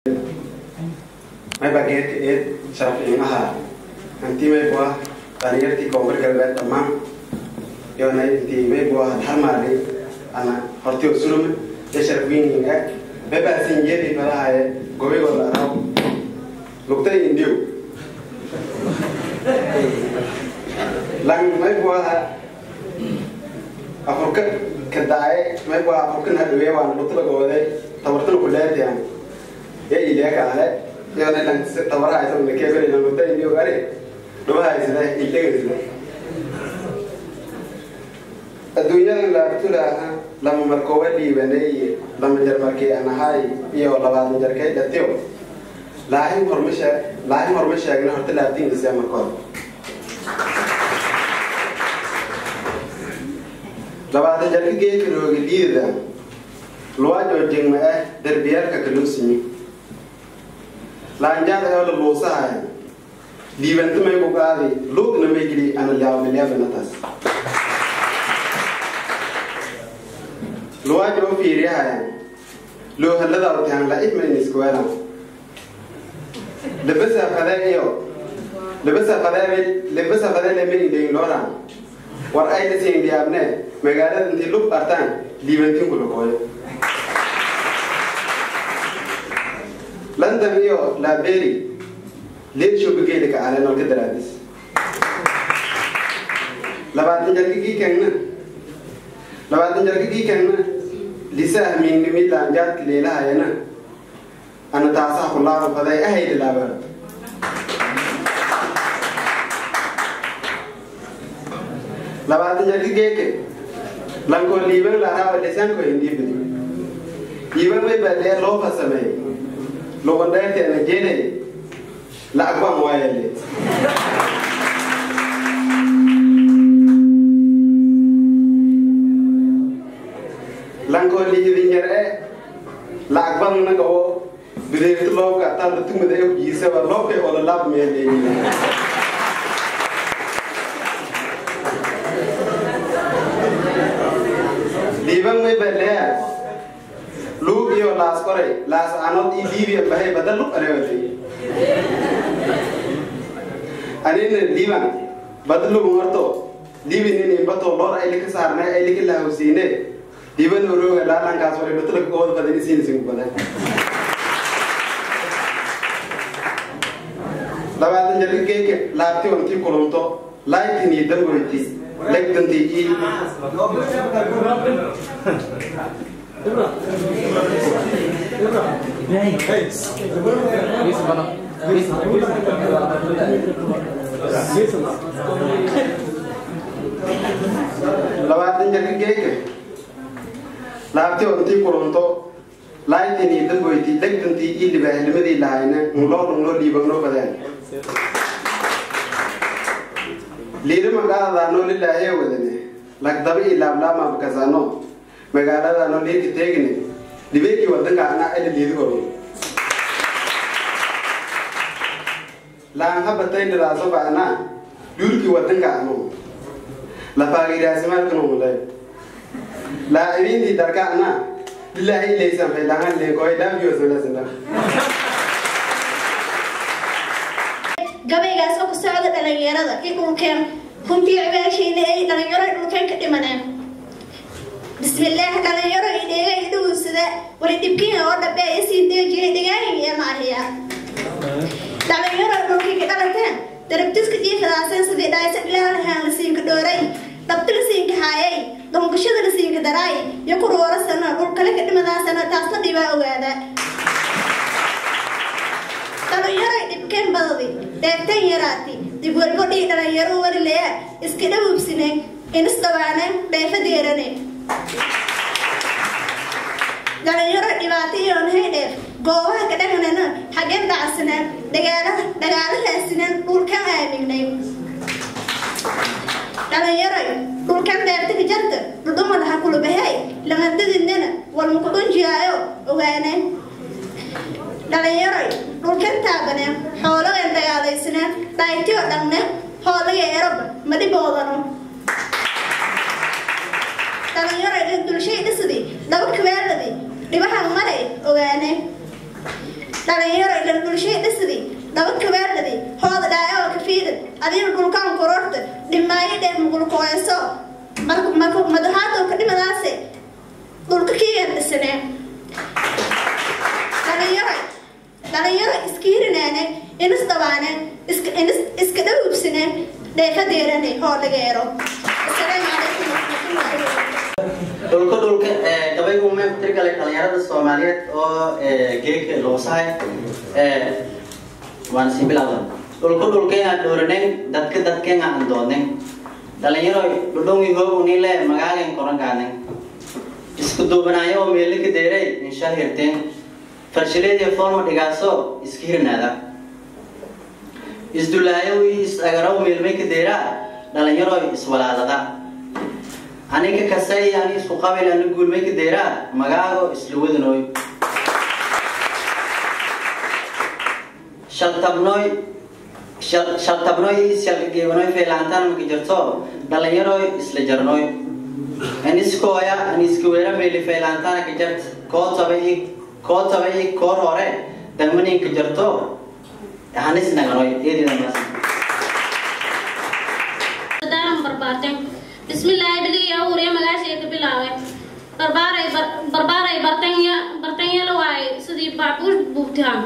mayba geedka eed sharafciimaha hanti maybu ah dhalinyartii koonfur galbeed dhammaan yoona intii maybu ah harmaali ana hortiyo sulum iyo sharafweyninga mayba sinjeedi falahaye gobigooda araw lugtay indiyo lang maybu aha afurka kadaaye maybu ah afurkan hadhawee waan lugtala gooday tabartana kuleetiyan ya ileekaale yoona lang tabaraha isaguna keebelina lugta indiyo ari dhubahaysida ilegasida adduunyada laabtulaaha lama markooba dhiibanay lama jarmarkii aan ahay iyo labaatan jarkay dhatiyo laahin horma sheeg laahin horma sheegna horta laabtiinkiisa markooda labaatan jarka geedka rooga liidada luwaajoo jingma ah derbiyaalka kaluusimi laanjaada oo la luusahaya liibanta may ku qaadi luugna may geli ana liyaabanatas luwaajo oo fiiriyahaya loo halada utahan la idmayniskuwela labasa fade iyo labasa fade labasa fade le may idhayn loora war ay dhasiin diyaabne magaalada intii lug artaan liibantin ku lukooyo london iyo laberi leedshogageeda ka aalen olka daraadis labaatan jarkigii kengna labaatan jarkigii kengna lisa ahmiinnimi laanjaadka leelahayana ana taasaha kulaaba faday ahayda laaba labaatan jarki geeke lankoo liiban laaraaba lisanko hindiibadi liiban may baadee loo fasameey lugandheerteena jeenay lacag baan waayale lankoo liidin yar e lacag ban naga oo bideerti loobka taanta tumada e jiisaba loobkay ola laab meeleeyi liiban may baleya luug iyo laas koray laas anood i liibiya bahay badal lug alewatay anina liiban badlugu marto liibinin bato loor ayli ka saarnay ayli ka lahawsiine liiban orooga laalankaas waray batulaka ooda badan isiinisigu badan labaatan jarka geeke laabti wantii kulunto laaytinii damboyti legdantii ii labaatan jarka geeke laabti wantii kulunto laaytinii damboyti legdantii ii libaahlimadii lahayna ngloo ngloo liibagnoo badeen liirima qaadadaanoo lilaahee wadane lagdaba ii laablaama bakasano magaaladaanoo liirki teegine libeekii wadanka anaa ali liidi koro laan habatay nidaaso ba'anaa duurkii wadanka anu lafaagiraasimaadkanumulay laacibiintii darka anaa lilaahi ilaysan faylahan leekoy dhaafiyosalasinda gabaygaas oo ku socda dhalinyarada i dhulkeen runtii cibaashiina ay dhalinyaro i dhulkeen ka dhimaneen bismillaah dhalinyaro i dheega i dhugunsada wali dhibkiina oo dhabe ay sii deejiyay dhigaahin iyo maahiya dhalinyaro dhulkii ka dhalateen darabtiska jiifadaaseen sidii dhaaysa dhilaalahaan la siinka dhooray dhabti la siinka haayay dongashada la siinka daraay iyo kuruwarasana dhulkale ka dhimadaasana taasna dhibaa ogaada dhalinyaro dhibkeen badadi dheegteen yaraati dib walbo dhii dhalinyaro warileya iska dhawubsine inis dhawaane dheefa deerane dhalinyaro dhibaato iyoon hay dheef goobaha ka dhaganana xageen dhacsanaan dhagaalaha dhagaalahaasinan dhulkan aamignay dhalinyaro dhulkan dheertika jarta dhudhumalaha kulubahay lamadadinana walmakudhunjiyaayo ogaane dhalinyaro dhulkan taabane xoolagan dagaalaysaneen dhaaytiyo dhanne hoolaga eroba madhiboodano dhalinyaro dulshay dhisdi dhaba kabeeladi dhibahan maray ogaane dhalinyaro ilan bulshay dhisidii dhaba kabaadhadii hooda dhaayoo kafiidad adiina dhulkaan kororta dhimaayo dheer mugulkooyso marka madahaadoo ka dhimadaase dhulka kiigan dhisanee dhalinyaro dhalinyaro iskiirinaane inis dhabaane iska dhawubsine dheefadeerane hoo dhageero asalaamu calaykum waraxmatullahi dhulka dhulka gabaygu ma tirgalay dhalinyarada soomaaliyeed oo geeka loosahay waan sii bilowda dhulka dhulkeenga dhooranen dadka dadkeenga aan doodnen dhalinyaro dhudhongi hoogunile magaagen korangaanen isku duubanaayo oo meelika deeray insha hirteen farshileediyo foolma dhigaaso iska hirnaada isdulaayo is agaraw meelmayka deeraa dhalinyaro iswalaadada aniga kasay ani isku qabil ani guulmayka deeraa magaago isla wadanooy shaltabnoy shaltabnoy shalgeebanoy feelaantaan maka jirto dhalinyaroy isla jarnoy aniskooya aniskaweera meeli feelaantaana ka jart koo tabay koo tabay koor hore damaninka jarto hanis naganoy eedidamas bismillaahi biligii abuuriya magaashii ka bilaabay barbaaray barbaaray bartanya bartanyala waaye sidii baabuur buugtaan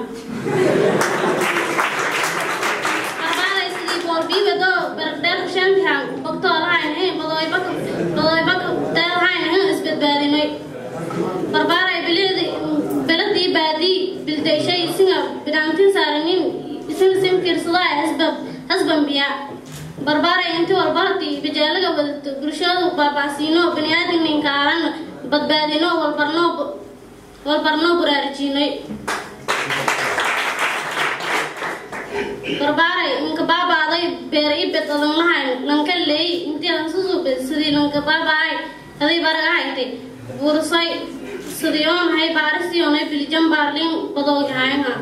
barbaaray sidii boorbiibado berdheer shantaan bogtoolahayn he badooybaka badooybaka deelhayn he isbadbaadinay barbaaray bilidi beladii baadii bildayshay isinga bidhaantin saaranin isinga simkiirsadaa hasbab hasbambiya barbaaray intii walbartii bajaalaga wadato bulshadu baabacsiino baniaadamninka aaran badbaadino walbarno walbarno buraarijiinay barbaaray inka baabaaday beera i bed adan lahayn lanka leey intii adan susubed sidii lanka baabaay aday baragahaytay bursay sidii oonahay baarisiyoonay bilijan baarlin badoogahaynha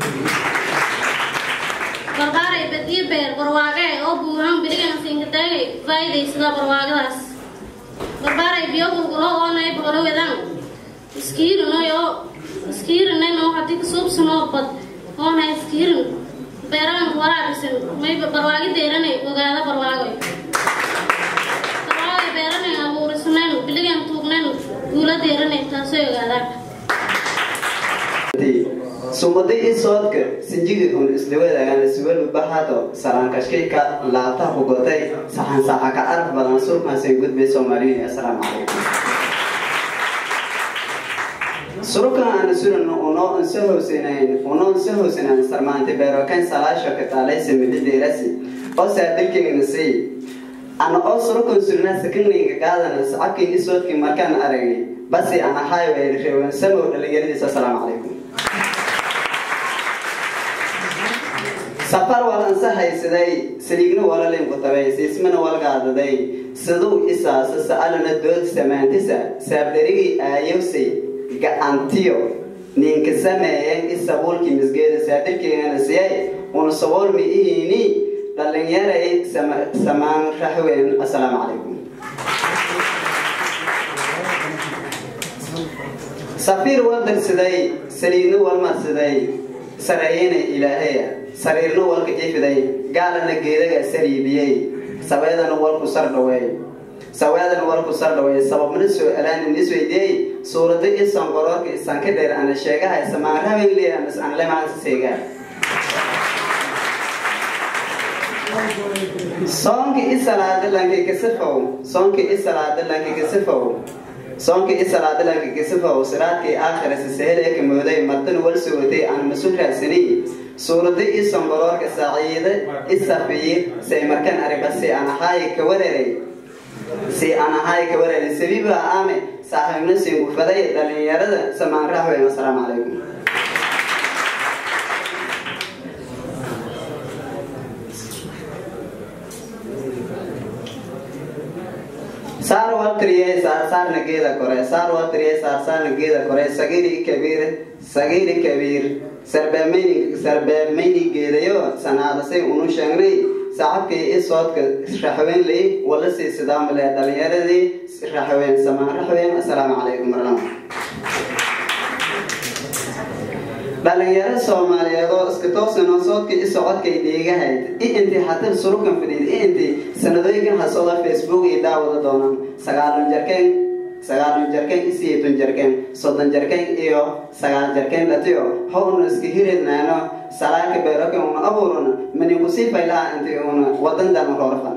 barbaaray badiyo beer barwaaqe oo buuhan birigan sinkataagay faa'iidaysada barwaaqadaas barbaaray biyo gulgulo oonay boqolawedan iskiirinoy oo iskiirinay noo hadii kasuubsanoo bad oonay iskiirin beeragan waraabisan may barwaaqi deeranay ogaada barwaaqoy barwaaqay beeranay abuurisnayn biligan tuugnayn guula deeranay taasoo ogaadaan sumadi i soodka sinjiga un isla wadaagaan suwalba baxaado saraankashkayka laabtaha ku gotay saxan saxa ka araf badan surkaasay gudbay soomaaliya assalaamu calaykum surukan aan suran uno unsa hoosinayn uno unsa hoosinayn sarmaanti beerokan salaasho ka taalaysa midhideerasi oo saadilkayna say ana oo surukan surna sakanayga qaadana sacabkii i soodkii markaan aragay basi ana highway reewan samow dhalinyaradiisa assalaamu calaykum safar walansa haysaday saliigna walalin ku tabay siismana walgaadaday siduu isaasa sa'alana dood samaantisa saabdharigii aayowsay gacantiyo ninka sameeyeen isabuulkii misgeeda saadilkeegana siyay una sabuulmi ihini dhalinyaray samaan raxween assalaamu calaykum safiir waldarsiday saliidna walmarsiday sareeyana ilaahaya sariirna walka jifiday gaalana geedaga sariibiyey saweedana walku sardhaweey saweedana walku sardhaweey sababna soo alaana nisweydiyey suurada isan qoroorka isan ka dheer ana sheegahay samaarahabenleanas aan lemaansa seegaa soonka i salaada lanka kasifow soonka i salaada lanka kasifow soonka i salaada lanka kasifow siraadkii aakhira siseheleka mooday mardan wal sugotay aan masul raadsaniy suurada i songoroorka saciide i safiir say markan ariba si aan ahaay ka wareeray si aan ahaay ka wareeray sabiiba aame saaxiibna singufaday dhalinyarada samaan raxweyn assalaamu calaykum saar waltriye saar saarna geeda kore saar waltriye saar saarna geeda kore sagiri kabiir sagiri kabiir sarbeemeyni sarbeemeyni geedayo sanaadasay unu sheegnay sacabkii i soodka raxweyn lay wala sii sidaamale dhalinyaradii raxweyn samaan raxweyn assalaamu calaykum warahmatullahi dhalinyaro soomaaliyeed oo iska toosanoo soodka i socodkay dheegahayd i intii hatil surukan fadhiid i intii sanadooyinkan hasooda facebook iyo daawada doonaan sagaalan jarkeen sagaalan jarkeen i siyeetan jarkeen soddon jarkeen iyo sagaal jarkeen dhatiyo howna iska hirednaano salaaka beeroke una abuuruna manikusii faylaha intii una wadandan roorfan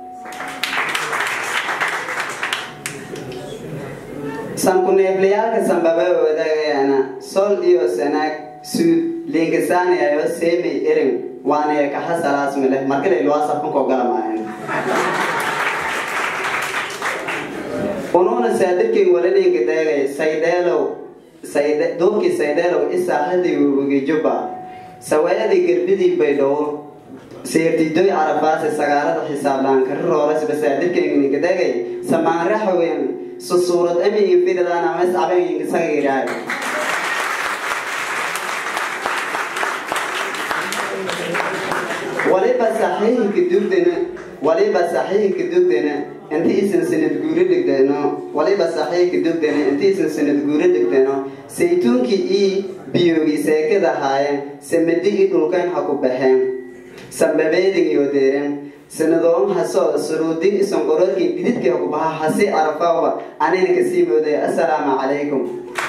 sankuneeflayaalka sanbaba wadaagayana sol iyo sanaag suud liinkasaanayayo seemay erin waanaya kaxa salaas mile markale luwaasafanko galamaayan unuuna saadirkay walalinka daagay saydheelow sayde duubkii saydheelow isaaxadii wewegi jubba sawaayadii gerbidii baydhow seertidoy carafaase sagaalada xisaablaan kari roorasba saadirkayninka daagay samaanra haween susuurad amigi firidaan ama iscabayinka sagayraay waliba saxiixinka dugdana waliba saxiixinka dugdana inti isan sanad guuro dhigdano waliba saxiixinka dugdana inti isan sanad guuro dhigdano saytuunkii ii biyoogi seekada haayeen samadi i dhulkan ha ku baxeen sambabeedin iyo deeren sanadoon hasoo suruudin isan qororkii dhididkii ha ku baxa hasi arafawba anina kasii moodaya assalaamu calaykum